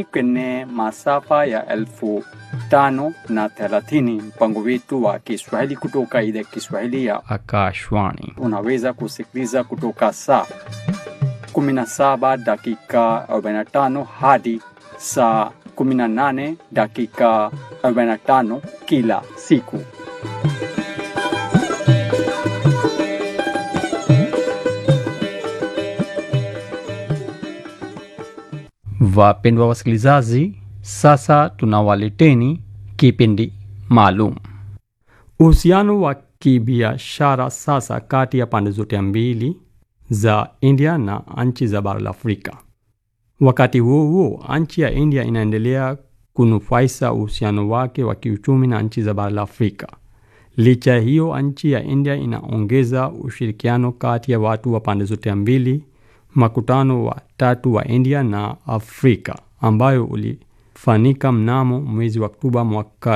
kwenye masafa ya elfu tano na thelathini mpango wetu wa Kiswahili kutoka idhaa ya Kiswahili ya Akashwani. unaweza kusikiliza kutoka saa 17 dakika 45 hadi saa 18 dakika 45 kila siku. Wapendwa wasikilizaji, sasa tunawaleteni kipindi maalum. Uhusiano wa kibiashara sasa kati ya pande zote mbili za India na nchi za bara la Afrika. Wakati huo huo, nchi ya India inaendelea kunufaisha uhusiano wake wa kiuchumi na nchi za bara la Afrika. Licha ya hiyo, nchi ya India inaongeza ushirikiano kati ya watu wa pande zote mbili. Makutano wa tatu wa India na Afrika ambayo ulifanyika mnamo mwezi wa Oktoba mwaka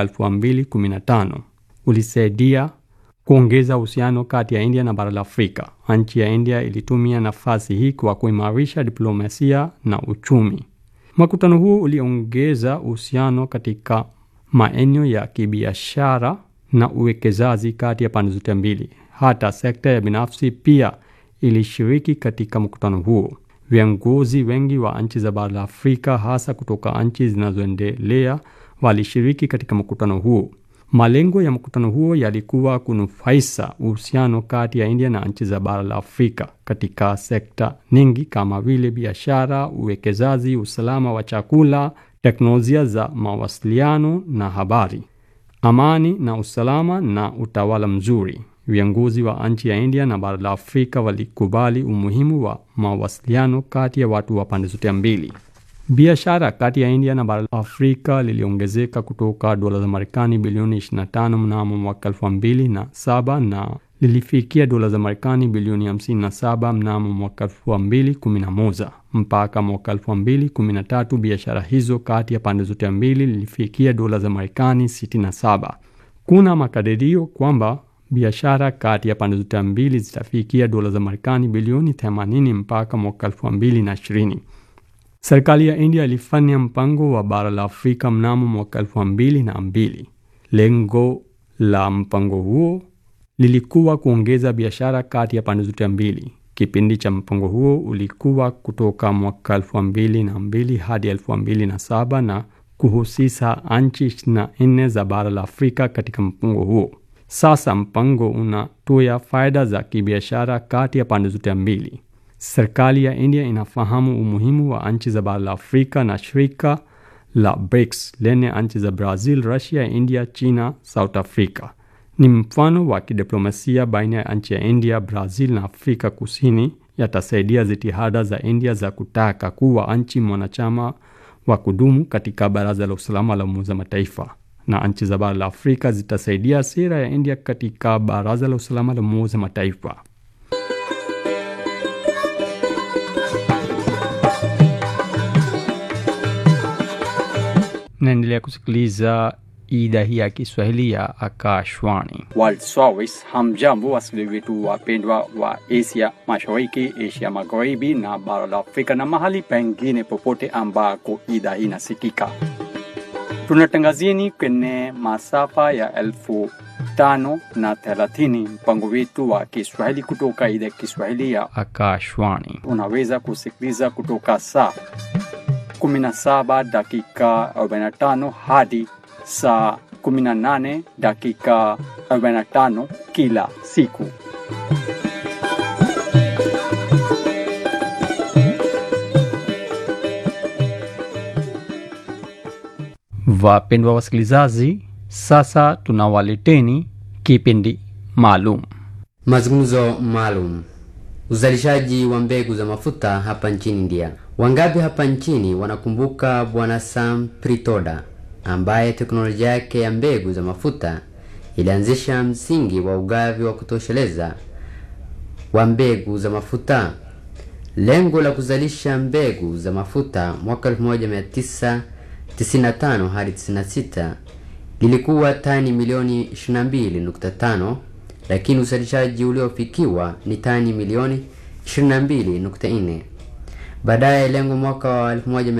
2015 ulisaidia kuongeza uhusiano kati ya India na bara la Afrika. Nchi ya India ilitumia nafasi hii kwa kuimarisha diplomasia na uchumi. Makutano huu uliongeza uhusiano katika maeneo ya kibiashara na uwekezaji kati ya pande zote mbili. Hata sekta ya binafsi pia ilishiriki katika mkutano huo. Viongozi wengi wa nchi za bara la Afrika, hasa kutoka nchi zinazoendelea, walishiriki katika mkutano huo. Malengo ya mkutano huo yalikuwa kunufaisha uhusiano kati ya India na nchi za bara la Afrika katika sekta nyingi kama vile biashara, uwekezaji, usalama wa chakula, teknolojia za mawasiliano na habari, amani na usalama na utawala mzuri. Viongozi wa nchi ya India na bara la Afrika walikubali umuhimu wa mawasiliano kati ya watu wa pande zote mbili. Biashara kati ya India na bara la Afrika liliongezeka kutoka dola za Marekani bilioni 25 mnamo mwaka 2007 na lilifikia dola za Marekani bilioni 57 mnamo mwaka 2011. Mpaka mwaka 2013 biashara hizo kati ya pande zote mbili lilifikia dola za Marekani 67. Kuna makadirio kwamba biashara kati ya pande zote mbili zitafikia dola za Marekani bilioni 80 mpaka mwaka 2020. Serikali ya India ilifanya mpango wa bara la Afrika mnamo mwaka 2002. Lengo la mpango huo lilikuwa kuongeza biashara kati ya pande zote mbili. Kipindi cha mpango huo ulikuwa kutoka mwaka 2002 hadi 2007 na kuhusisha nchi 24 za bara la Afrika katika mpango huo. Sasa mpango unatoa faida za kibiashara kati ya pande zote mbili. Serikali ya India inafahamu umuhimu wa nchi za bara la Afrika na shirika la BRICS lenye nchi za Brazil, Russia, India, China, South Africa. Ni mfano wa kidiplomasia baina ya nchi ya India, Brazil na Afrika Kusini, yatasaidia jitihada za India za kutaka kuwa nchi mwanachama wa kudumu katika Baraza la Usalama la Umoja wa Mataifa na nchi za bara la Afrika zitasaidia sera ya India katika Baraza la Usalama la Umoja wa Mataifa. Naendelea kusikiliza idhaa hii ya Kiswahili ya Akashwani. World Service. Hamjambo wasikilizaji wetu wapendwa wa Asia Mashariki, Asia Magharibi na bara la Afrika na mahali pengine popote ambako idhaa hii inasikika. Tunatangazieni kwenye masafa ya elfu tano na thelathini mpango wetu wa Kiswahili kutoka idhaa ya Kiswahili ya Akashwani. unaweza kusikiliza kutoka saa 17 dakika 45 hadi saa 18 dakika 45 kila siku. Wapendwa wasikilizaji, sasa tunawaleteni kipindi maalum. Mazungumzo maalum. Uzalishaji wa mbegu za mafuta hapa nchini India. Wangapi hapa nchini wanakumbuka Bwana Sam Pritoda ambaye teknolojia yake ya mbegu za mafuta ilianzisha msingi wa ugavi wa kutosheleza wa mbegu za mafuta. Lengo la kuzalisha mbegu za mafuta mwaka 1995 hadi 96 lilikuwa tani milioni 22.5 lakini uzalishaji uliofikiwa ni tani milioni 22.4. Baadaye lengo mwaka wa